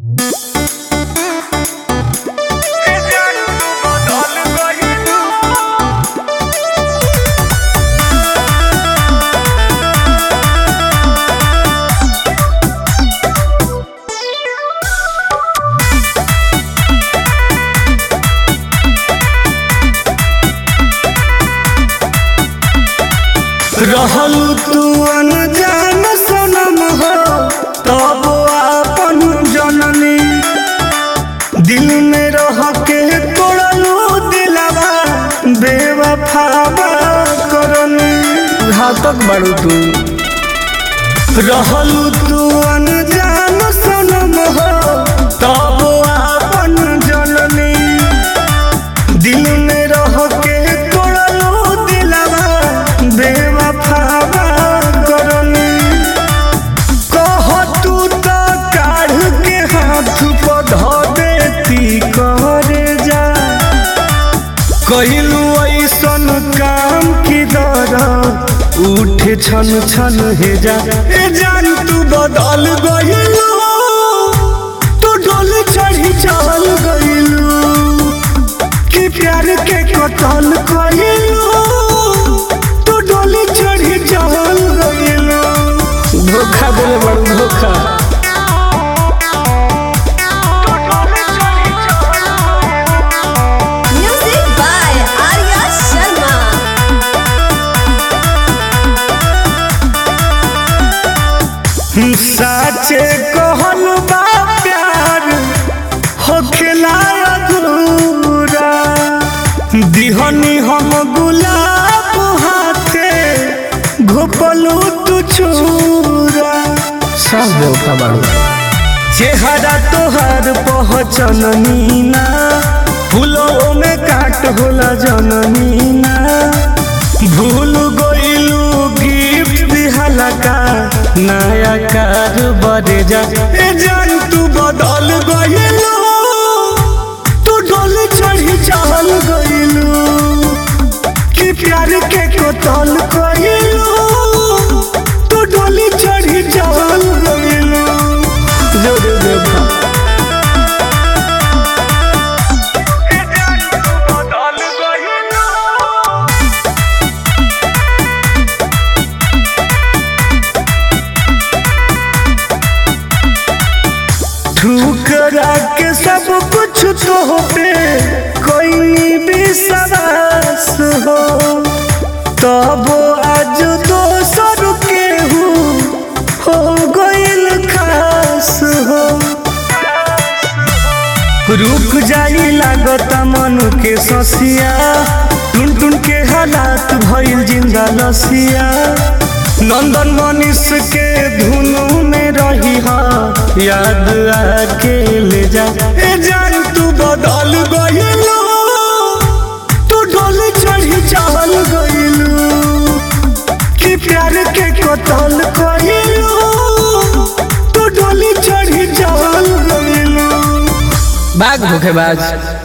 रहलू तू अनजान सनम हो तब आपन जननी दिल में रह के तोड़लू दिलवा बेवफावा करनी घातक बड़ू तू रहलू तू अनजान सनम हो तब आपन जननी दिल में रह के तोड़लू दिलवा बेवफावा करनी कह तू तो काढ़ के हाथ पर धो देती करे जा कहिलू ऐसन काम की दर उठे छन छन हे जा ए जान तू बदल गइलू तू डोल चढ़ी चल गइलू कि प्यार के कतल कइलू तू डोली चढ़ी चल गइलू धोखा देले बड़ धोखा Music by Arya Sharma. साचे कहल बा प्यार होखेला अधूरा दिहनी हम गुलाब हाथे घोपलू तू छूरा सब देवता बाड़ू चेहरा तोहर पहचन नीना फूलों में काट होला जननीना भूल गइलू गिफ्ट दिहला का नया कार बड़े जा ए जान तू बदल गइलू तू डोल चढ़ी चल गइलू कि प्यार के कतल कइलू तू डोली चढ़ी चल गइलू जोरे देवा ठुकरा के सब कुछ तो पे कोई विश्वास हो तब आज दोसर के हो गइल खास हो रुक जाई लागत मन के ससिया टुन टुन के हालात भइल जिंदा लसिया नंदन मनीष के धुनु में रही हा याद आके ले जा ए जान तू बदल गइलू तू डोल चढ़ी चल गइलू कि प्यार के कतल कइलू तू डोली चढ़ी चल गइलू बाग धोखेबाज